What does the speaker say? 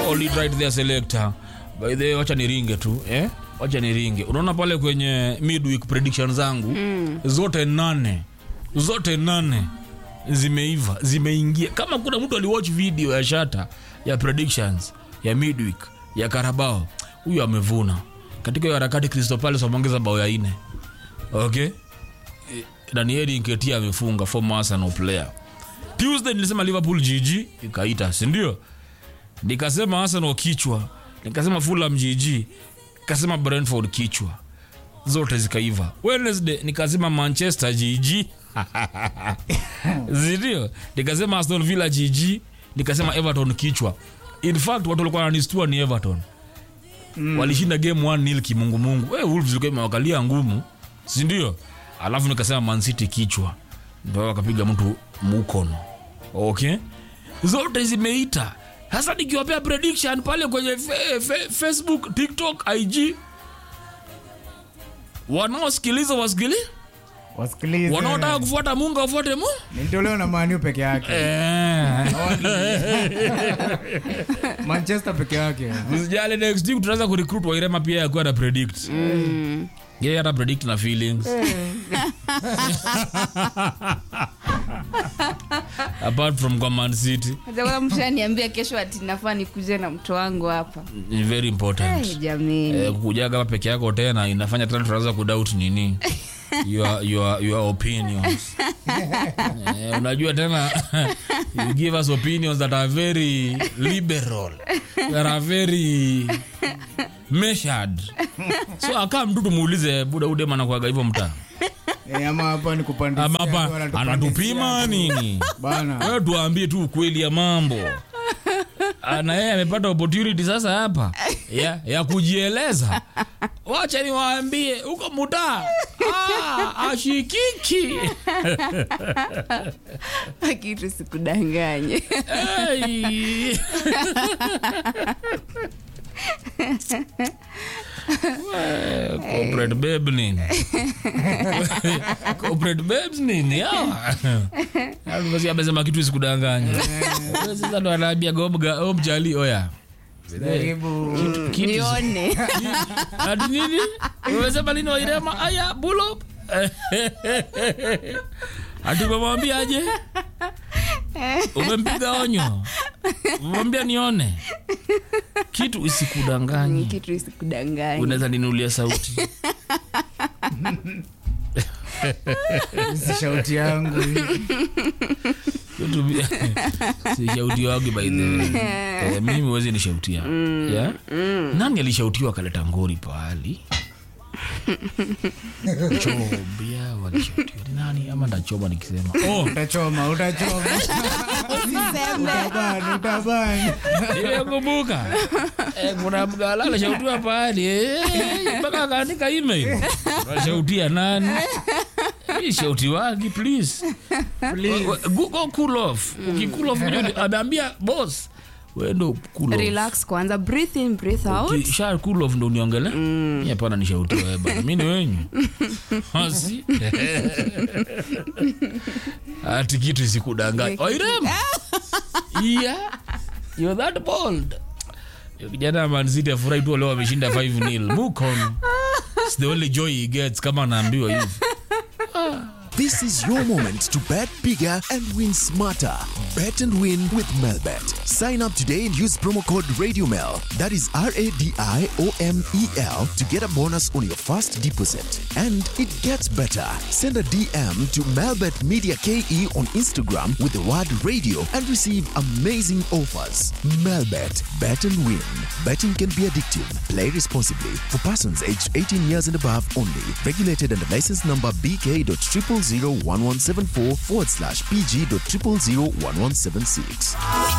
hold it right there selector by the way wacha niringe tu eh wacha niringe unaona pale kwenye midweek prediction zangu mm. zote nane zote nane zimeiva zimeingia kama kuna mtu aliwatch video ya shata ya predictions ya midweek ya karabao huyu amevuna katika hiyo harakati Crystal Palace wameongeza bao ya ine okay Eh, Danieli Nketiah amefunga former Arsenal player Tuesday nilisema Liverpool GG ikaita si ndio nikasema Arsenal kichwa nikasema Fulham GG nikasema Brentford kichwa zote zikaiva Wednesday nikasema Manchester GG zindio nikasema Aston Villa GG nikasema Everton kichwa in fact watu walikuwa wananistua ni Everton mm. walishinda game 1 nil kimungumungu hey, Wolves ilikuwa imewakalia ngumu si ndio alafu nikasema Man City kichwa ndio wakapiga mtu mukono okay zote zimeita sasa nikiwapea prediction pale kwenye fe, fe, facebook tiktok ig wanaosikiliza wasikili wasikilize wanaotaka kufuata mungu wafuate mu nilitolewa na maniu peke yake Eh. manchester peke yake usijali next week tunaweza kurecruit wairema pia yakuwa na predict yeye hata predict na feelings apart from command city Hata mshaniambia kesho ati nafaa nikuje na mto wangu hapa ni very important hey, jamani eh, kukujaga hapa peke yako tena inafanya tena tunaanza kudoubt nini your, your, your opinions eh, unajua tena you give us opinions that are very liberal that are very measured so akaa mtu tumuulize buda udema nakwaga hivyo mtaa Eh, ama hapa ni kupandisia ama tu, hapa wanatupandisia anatupima tu. nini bana wewe tuambie tu ukweli ya mambo Ah, na yeye amepata opportunity sasa hapa ya, ya kujieleza wacha niwaambie huko mutaa ah, ashikiki kitu sikudanganye hey. Eh, corporate babe nini corporate babes nini hawa Basi amesema kitu isikudanganya sasa ndo anaambia gomga omjali oya jaribu kitu nione ati nini umesema lini wairema aya bulo ati umemwambia aje umempiga onyo umemwambia nione kitu isikudanganye kitu isikudanganye unaweza ninulia sauti si shauti yangu Kitu bi- si shauti wagi by the way. Eh, mimi huwezi nishautia yeah? nani alishautiwa akaleta ngori pahali chobia walishautiwa ni nani ama ndachoma nikisema oh, utachoma utachoma utabani utabani nimekumbuka Eh, kuna mgala alishautiwa pahali eh, mpaka akaandika email unashautia nani Hii shauti wagi please go, go cool off ukikool off ujue- ameambia boss wendo cool off relax kwanza breathe in breathe out Ki- sha cool off ndo uniongele mm. hapana nishautia wewe bana mi ni wenyu asi ati kitu isikudanganya oirema iya you're that bold Yo kijana manziti afurahi tu leo wameshinda 5 nil mukon It's the only joy he gets kama anaambiwa hivi This is your moment to bet bigger and win smarter. Bet and win with Melbet. Sign up today and use promo code RadioMel. That is R A D I O M E L to get a bonus on your first deposit. And it gets better. Send a DM to Melbet Media KE on Instagram with the word radio and receive amazing offers. Melbet. Bet and win. Betting can be addictive. Play responsibly. For persons aged 18 years and above only. Regulated under license number BK.0001174 forward slash PG.0001176.